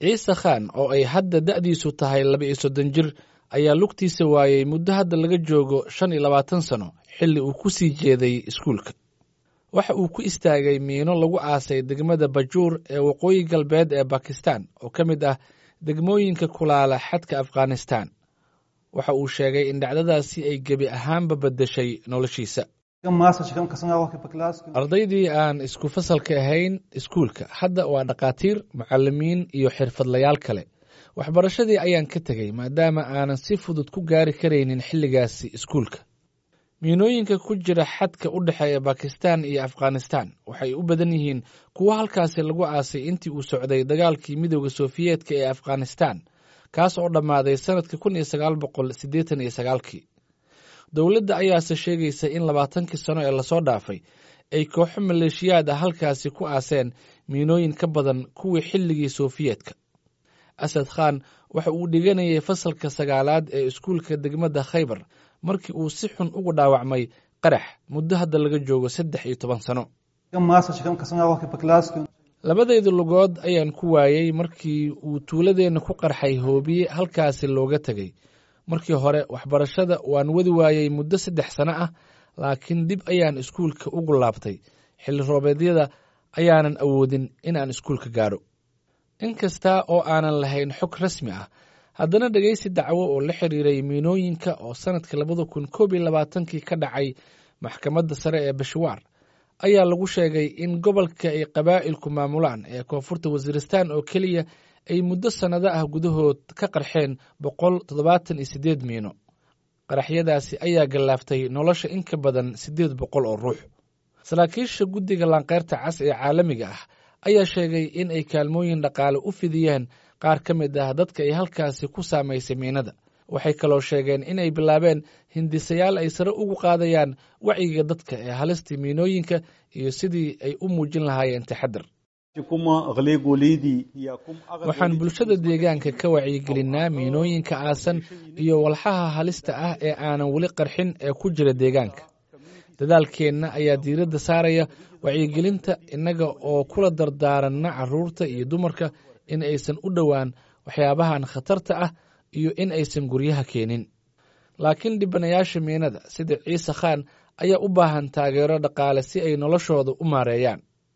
ciise khan oo ay hadda da'diisu tahay laba iyo soddon jir ayaa lugtiisa waayey muddo hadda laga joogo shan iyo labaatan sano xilli uu ku sii jeeday iskuulka waxa uu ku istaagay miino lagu aasay degmada bajuur ee waqooyi galbeed ee bakistan oo ka mid ah degmooyinka kulaala xadka afghanistan waxa uu sheegay in dhacdadaasi ay gebi ahaanba beddeshay noloshiisa ardaydii aan isku fasalka ahayn iskuulka hadda waa dhakhaatiir mucalimiin iyo xirfadlayaal kale waxbarashadii ayaan ka tegey maadaama aanan si fudud ku gaari karaynin xilligaasi iskuulka miinooyinka ku jira xadka u dhexeeya bakistan iyo afghanistan waxay u badan yihiin kuwo halkaasi lagu aasay intii uu socday dagaalkii midooda sofiyeetka ee afghanistan kaas oo dhammaaday sannadka kun iyo sagaal boqol siddeetan iyo sagaalkii dowladda ayaase sheegaysa in labaatankii sano ee lasoo dhaafay ay kooxo maleeshiyaad ah halkaasi ku aaseen miinooyin ka badan kuwii xilligii sofiyeetka asad khan waxa uu dhiganayay fasalka sagaalaad ee iskuulka degmada khaybar markii uu si xun ugu dhaawacmay qarax muddo hadda laga joogo saddex iyo toban sano labadayda lugood ayaan ku waayey markii uu tuuladeenna ku qarxay hoobiye halkaasi looga tegey markii hore waxbarashada waan wadi waayey muddo saddex sano ah laakiin dib ayaan iskuulka ugu laabtay xilli roobeedyada ayaanan awoodin in aan iskuulka gaadho inkasta oo aanan lahayn xog rasmi ah haddana dhegeysi dacwo oo la xiriiray miinooyinka oo sannadka labada kun koob iyo labaatankii ka dhacay maxkamadda sare ee bashawaar ayaa lagu sheegay in gobolka ay qabaa'ilku maamulaan ee koonfurta wasiiristan oo keliya ay muddo sannado ah gudahood ka qarxeen boqol toddobaatan iyo siddeed miino qaraxyadaasi ayaa gallaaftay nolosha in ka badan siddeed boqol oo ruux saraakiisha guddiga laanqeyrta cas ee caalamiga ah ayaa sheegay in ay kaalmooyin dhaqaale u fidiyeen qaar ka mid ah dadka ay halkaasi ku saamaysay miinada waxay kaloo sheegeen inay bilaabeen hindisayaal ay sare ugu qaadayaan wacyiga dadka ee halistii miinooyinka iyo sidii ay u muujin lahaayeen taxadar waxaan bulshada deegaanka ka wacyigelinaa miinooyinka aasan iyo walxaha halista ah ee aanan weli qarxin ee ku jira deegaanka dadaalkeenna ayaa diiradda saaraya wacyigelinta innaga oo kula dardaaranna carruurta iyo dumarka in aysan u dhowaan waxyaabahan khatarta ah iyo in aysan guryaha keenin laakiin dhibanayaasha miinada sida ciise khan ayaa u baahan taageero dhaqaale si ay noloshooda u maareeyaan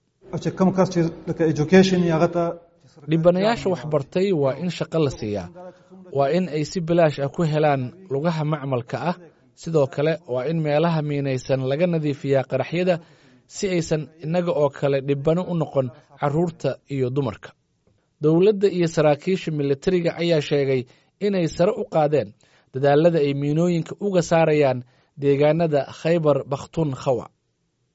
dhibanayaasha waxbartay waa in shaqo la siiyaa waa in ay si bilaash ah ku helaan lugaha macmalka ah sidoo kale waa in meelaha miinaysan laga nadiifiyaa qaraxyada si aysan innaga oo kale dhibano u noqon carruurta iyo dumarka dowladda iyo saraakiisha militariga ayaa sheegay inay sare u qaadeen dadaalada ay miinooyinka uga saarayaan deegaanada khaybar bakhtun khawa